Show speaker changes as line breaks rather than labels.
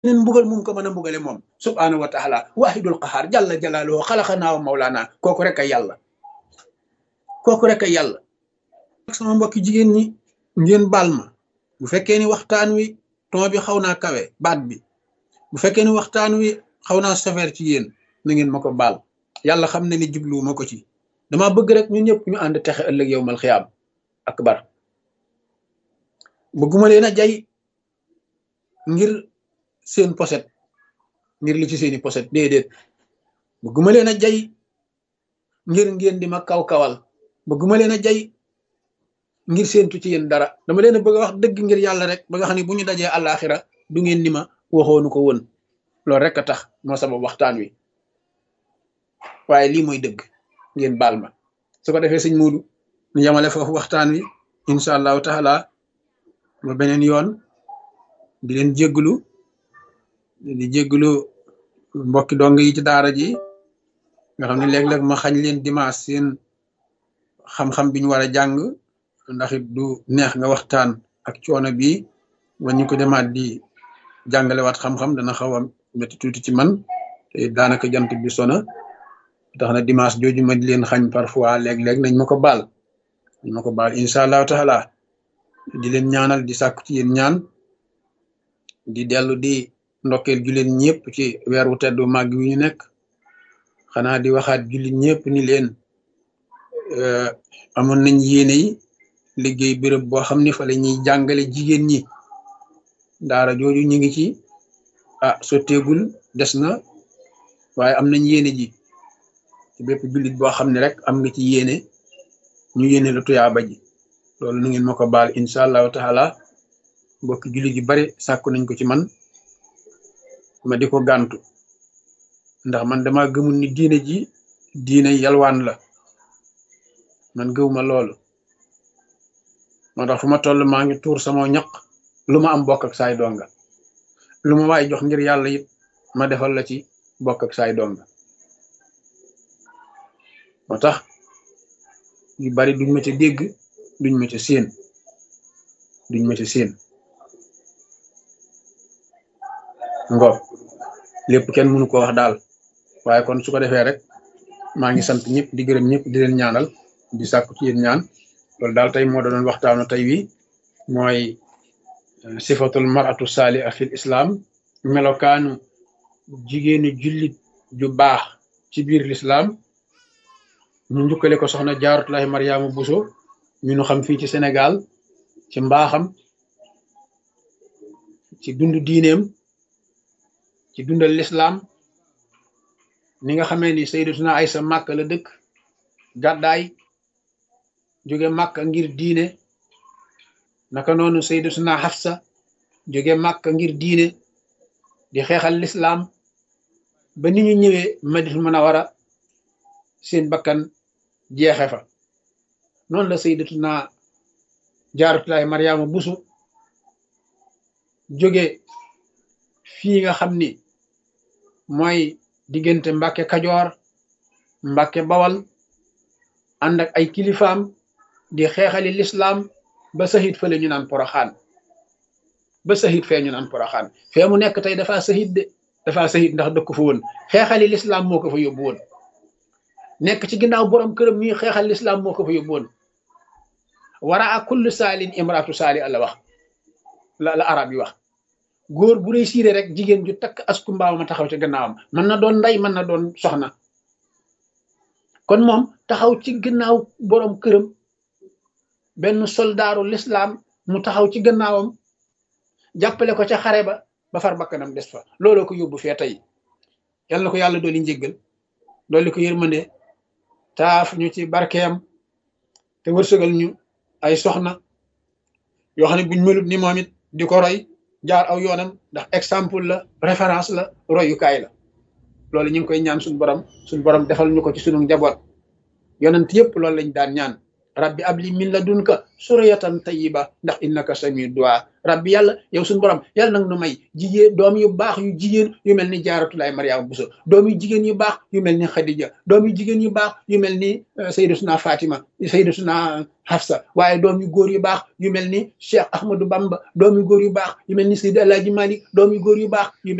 beneen mbugal mum ko mën a mbugale moom subhaanahu wa taala waahidul qahaar jalla jalaaluhu xalaxanaa wa mawlaana kooku rek a yàlla kooku rek a yàlla sama mbokki jigéen ñi ngeen baal ma bu fekkee ni waxtaan wi ton bi xaw naa kawe baat bi bu fekkee ni waxtaan wi xaw naa sévère ci yéen na ngeen ma ko baal yàlla xam na ni jubluwu ma ko ci dama bëgg rek ñun ñëpp ñu ànd texe ëllëg yow mal xiyaam akbar bëgguma leen a jay ngir seen poset ngir li ci seeni poset déedéet bëgguma leen a jay ngir ngeen di ma kaw-kawal bëgguma leen a jay ngir séentu ci yéen dara dama leen a bëgg a wax dëgg ngir yàlla rek ba nga xam ne bu ñu dajee àllaaxira du ngeen ni ma waxoonu ko woon loolu rek a tax moo sabab waxtaan wi waaye lii mooy dëgg ngeen baal ma su ko defee sëñ Muudu ñu yamale foofu waxtaan wi incha allahu taala ba beneen yoon di leen jégglu di jégglu mbokki dong yi ci daara ji nga xam ne léeg-léeg ma xañ leen dimanche seen xam-xam bi ñu war a jàng ndax it du neex nga waxtaan ak coono bi ba ñu ko demaat di jàngalewaat xam-xam dana xaw a métti tuuti ci man te daanaka jant bi sona tax na dimanche jooju ma di leen xañ parfois léeg-léeg nañ ma ko baal nañ ma ko baal incha allahu taala di leen ñaanal di sàkku ci yéen ñaan di dellu di ndokkeel jullit ñëpp ci weer wu teddu màgg wi ñu nekk xanaa di waxaat jullit ñëpp ni leen amoon nañ yéene yi liggéey béréb boo xam ne fa la ñuy jàngale jigéen ñi daara jooju ñu ngi ci ah sotteegul des na waaye am nañ yéene ji ci bépp jullit boo xam ne rek am nga ci yéene ñu yéene la tuyaaba ji loolu nu ngeen ma ko baal incha allahu taala mbokki jullit yu bari sàkku nañ ko ci man ma di ko gàntu ndax man dama gëmul ni diine ji diine yalwaan la man gëwuma loolu moo tax fu ma toll maa ngi tuur sama ñaq lu ma am bokk ak saay donga lu ma waay jox ngir yàlla it ma defal la ci bokk ak saay donga moo tax yu bari duñ ma ca dégg duñ ma ca séen duñ ma ca séen ngoog lépp kenn mënu ko wax daal waaye kon su ko defee rek maa ngi sant ñëpp di gërëm ñëpp di leen ñaanal di sàkku ci yéen ñaan loolu daal tey moo doon waxtaanu tey wi mooy sifatul maratu saaliha fil islam melokaanu jigéenu jullit ju baax ci biir l'islam ñu njukkale ko soxna jaaratullahi mariama buso ñu nu xam fii ci sénégal ci mbaaxam ci dund diineem ci dundal l'islam ni nga xamee ni sayyidatuna aysa màkk la dëkk gàddaay jóge màkk ngir diine naka noonu sayyidatuna Hafsa jóge màkk ngir diine di xeexal lislaam ba ni ñu ñëwee Madinatul Munawwara seen bakkan jeexe fa noonu la sayyidatuna Jaaratullaahi Mariama Busu jóge fii nga xam ni mooy diggante Mbàkke Kajoor Mbàkke Bawal ànd ak ay kilifaam di xeexali lislaam ba sahit fële ñu naan poroxaan ba sahit fee ñu naan poroxaan fee mu nekk tey dafa sahit de dafa sahit ndax dëkk fa woon xeexali lislaam moo ko fa yóbbu woon nekk ci ginnaaw borom këram ñuy xeexal lislaam moo ko fa yóbbu woon wara a kullu saalin imraatu saali la wax la la arab yi wax góor bu réussir rek jigéen ju takk asku mbaaw ma taxaw ci gannaawam mën na doon ndey mën na doon soxna kon moom taxaw ci gannaaw borom këram benn soldaaru lislaam mu taxaw ci gannaawam jàppale ko ca xare ba ba far bakkanam des fa looloo ko yóbbu fee tey yal na ko yàlla dooli njéggal dooli ko yërmande taaf ñu ci barkeem te wërsëgal ñu ay soxna yoo xam ne buñ melut ni moom it di ko roy jaar aw yoonam ndax exemple la référence la royukaay la loolu ñu ngi koy ñaan suñu borom suñu borom defal ñu ko ci sunu njaboot yonent yëpp loolu lañ daan ñaan rabbi abli min ladunka suriyatan tayyiba ndax innaka sami du'a rabbi yàlla yow suñu borom yàlla nag nu may jigéen doom yu baax yu jigéen yu mel ni jaaratulaay mariama buso doom yu jigéen yu baax yu mel ni xadija doom yu jigéen yu baax yu mel ni sayyidatuna fatima sayyidatuna hafsa waaye doom yu góor yu baax yu mel ni cheikh ahmadou bamba doom yu góor yu baax yu mel ni sayyid alaaji malik doom yu góor yu baax yu